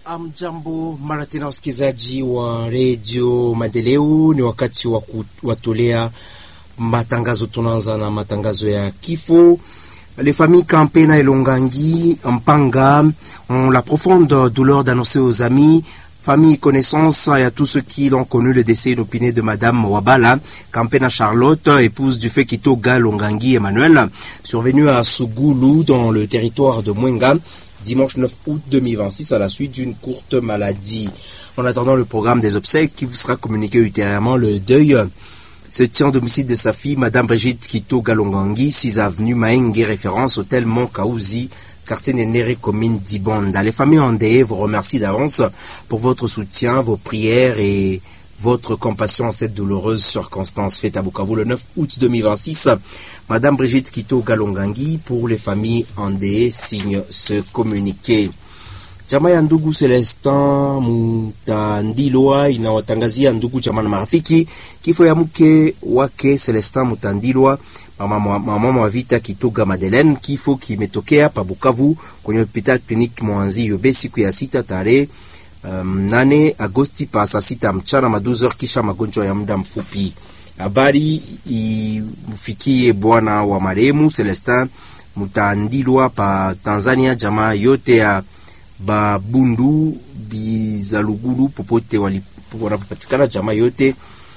Amjambo mara tena, wasikilizaji wa redio Maendeleo, ni wakati wa kuwatolea matangazo. Tunaanza na matangazo ya kifo. Les familles Campena et Longangi, Mpanga, ont la profonde douleur d'annoncer aux amis, famille, connaissances et à tous ceux qui l'ont connu le décès inopiné de Madame Wabala, Campena Charlotte, épouse du fait Kitoga Longangi Emmanuel, survenue à Sougoulou dans le territoire de Mwenga, dimanche 9 août 2026 à la suite d'une courte maladie. En attendant le programme des obsèques qui vous sera communiqué ultérieurement, le deuil se tient au domicile de sa fille, Madame Brigitte Kito Galongangi, 6 avenue Maengue, référence hôtel Mont Kaouzi, quartier Nénéré, commune d'Ibonda. Les familles endeuillées vous remercient d'avance pour votre soutien, vos prières et votre compassion en cette douloureuse circonstance faite à Bukavu le 9 août 2026. Madame Brigitte Kito Galongangi, pour les familles endeuillées, signe ce communiqué. Jamaa ya ndugu Celestin Mutandilwa inawatangazia ndugu jamaa na marafiki kifo ya mke wake Celestin Mutandilwa, mama, mama wa vita Kitoga Madeleine. Kifo kimetokea pa Bukavu kwenye hospital clinique Mwanzi Yobe siku ya sita tarehe um, nane Agosti pa saa sita mchana maduzer, kisha magonjwa ya muda mfupi. Habari imfikie bwana wa marehemu Celestin Mutandilwa pa Tanzania, jamaa yote ya Babundu Bizalugulu popote wanapopatikana, jamaa yote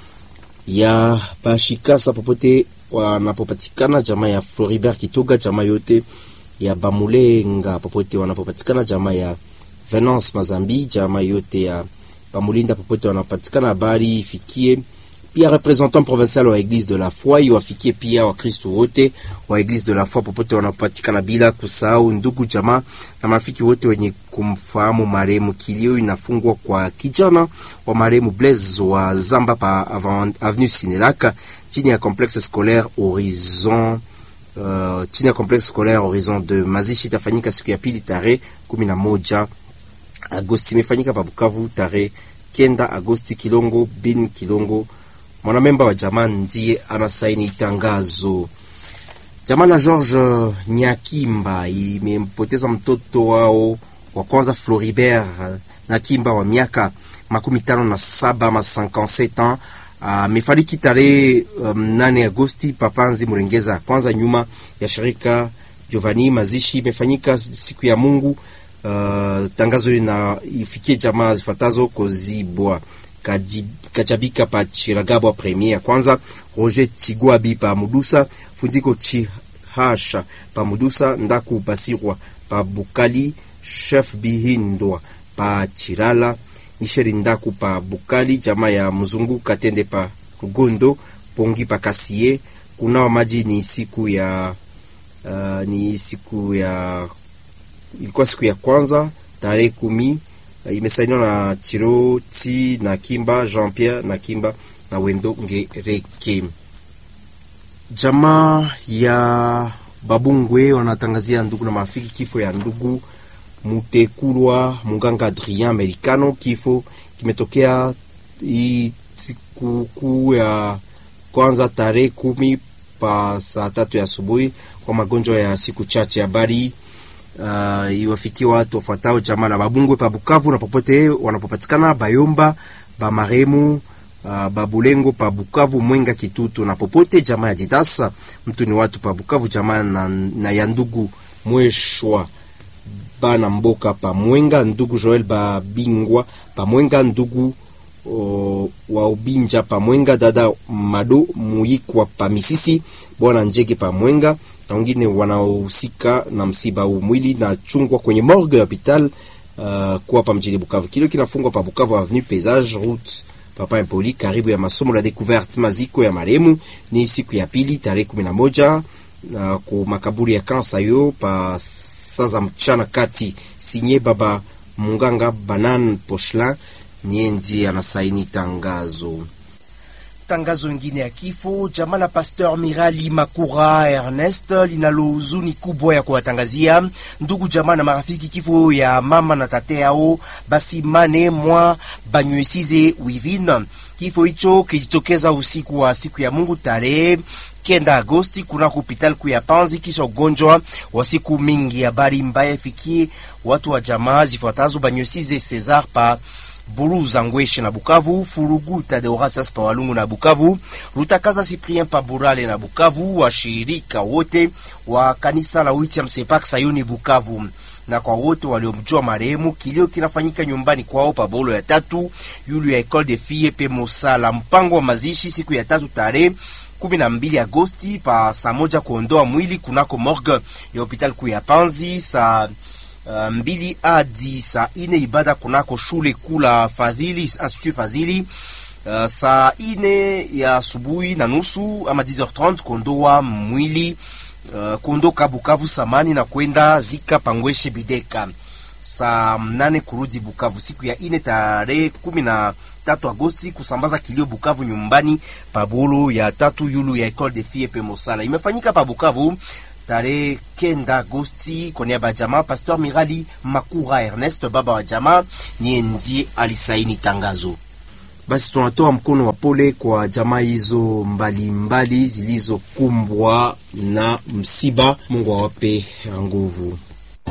ya Bashikasa popote wanapopatikana, jamaa ya Floribert Kitoga, jamaa yote ya Bamulenga popote wanapopatikana, jamaa ya Venance Mazambi, jamaa yote ya Bamulinda popote wanapopatikana. Habari ifikie pia representant provincial wa Eglise de la Foi, iwafikie pia Wakristo wote wa Eglise de la Foi popote wanapatikana, bila kusahau ndugu jamaa na marafiki wote wenye kumfahamu marehemu. Kilio inafungwa kwa kijana wa marehemu Blaise wa Zamba pa avenue Sinelaka chini ya complexe scolaire Horizon uh, chini ya complexe scolaire Horizon de mazishi itafanyika siku ya pili tarehe kumi na moja Agosti. Imefanyika pa Bukavu tarehe kenda Agosti. Kilongo bin Kilongo mwanamemba wa jamaa ndiye anasaini tangazo. Jamaa la George Nyakimba imempoteza mtoto wao wa kwanza Floribert Nyakimba wa miaka makumi tano na saba ama 57 ans amefariki uh, tarehe um, nane Agosti papanzi Murengeza kwanza nyuma ya shirika Giovanni. Mazishi imefanyika siku ya Mungu. Uh, tangazo ina ifikie jamaa zifuatazo Kozibwa Kajib, Kachabika pa Chiragabwa premier ya kwanza, Roger Chigwabi pa Mudusa, Funziko Chihasha pa Mudusa, Ndaku Basirwa pa Bukali, Chef Bihindwa pa Chirala, Michel Ndaku pa Bukali, jamaa ya Mzungu Katende pa Rugondo, Pongi pa Kasie. Kunawa maji ni siku ya uh, ni siku ya ilikuwa siku ya kwanza tarehe kumi imesainiwa na Chiroti na Kimba Jean Pierre na Kimba na Wendo Ngereke. Jamaa ya Babungwe wanatangazia ndugu na marafiki kifo ya ndugu Mutekulwa Munganga Adrien Americano. Kifo kimetokea sikukuu ya kwanza tarehe kumi pa saa tatu ya asubuhi kwa magonjwa ya siku chache. Habari Uh, iwafikie watu wafuatao jamaa la Babungwe pa Bukavu na popote wanapopatikana, Bayomba ba maremu uh, Babulengo pa Bukavu, Mwenga, Kitutu na popote jamaa ya Didasa mtu ni watu pa Bukavu, jamaa na, na ya ndugu Mweshwa bana Mboka pa Mwenga, ndugu Joel ba Bingwa pa Mwenga, ndugu uh, wa Ubinja pa Mwenga, dada Mado Muyikwa pa Misisi, bwana Njege pa Mwenga wengine wanaohusika na msiba huu. Mwili na chungwa kwenye morgue ya hopital uh, kuwa pa mjini Bukavu. Kile kinafungwa pa Bukavu avenue Paysage route Papa Impoli, karibu ya masomo la découverte. Maziko ya marehemu ni siku ya pili tarehe kumi na moja uh, ku makaburi ya kansa yo pa saza mchana kati. Sinye baba Munganga Banan Pochla niye ndiye anasaini tangazo Tangazo lingine ya kifo jamaa la Pasteur Mirali Makura Ernest linalo huzuni kubwa ya kuwatangazia ndugu jamaa na marafiki kifo ya mama na tate yao basi mane mwa banywesize wivin. Kifo hicho kijitokeza usiku wa siku ya Mungu tarehe kenda Agosti kunako hospitali kuu ya Panzi kisha ugonjwa wa siku mingi. Habari mbaya ifikie watu wa jamaa zifuatazo Banyosize Cesar pa Buluza Ngweshe na Bukavu, Furuguta Deorasas pa Walungu na Bukavu, Rutakaza Cyprien pa Burale na Bukavu, washirika wote wa kanisa la Witiam Sepak Sayuni Bukavu na kwa wote waliomjua marehemu. Kilio kinafanyika nyumbani kwao pa Bolo ya tatu yulu ya Ecole de Fille pe Mosala. Mpango wa mazishi siku ya tatu tarehe kumi na mbili Agosti pa saa moja kuondoa mwili kunako morgue ya hospitali kuu ya Panzi saa Uh, mbili hadi saa ine ibada kunako shule kuu la Fadhili Institut Fadhili. Uh, saa ine ya asubuhi na nusu ama 10h30 kuondoa mwili uh, kuondoka Bukavu samani na kwenda zika Pangweshe Bideka. Saa mnane kurudi Bukavu siku ya ine tarehe kumi na tatu Agosti kusambaza kilio Bukavu nyumbani pabolo ya tatu yulu ya Ecole de Fille pe Mosala imefanyika pa Bukavu tarehe kenda Agosti kwa niaba ya jamaa. Pastor Mirali Makura Ernest, baba wa jamaa, niye ndiye alisaini tangazo. Basi tunatoa mkono wa pole kwa jamaa hizo mbalimbali zilizokumbwa na msiba. Mungu awape nguvu.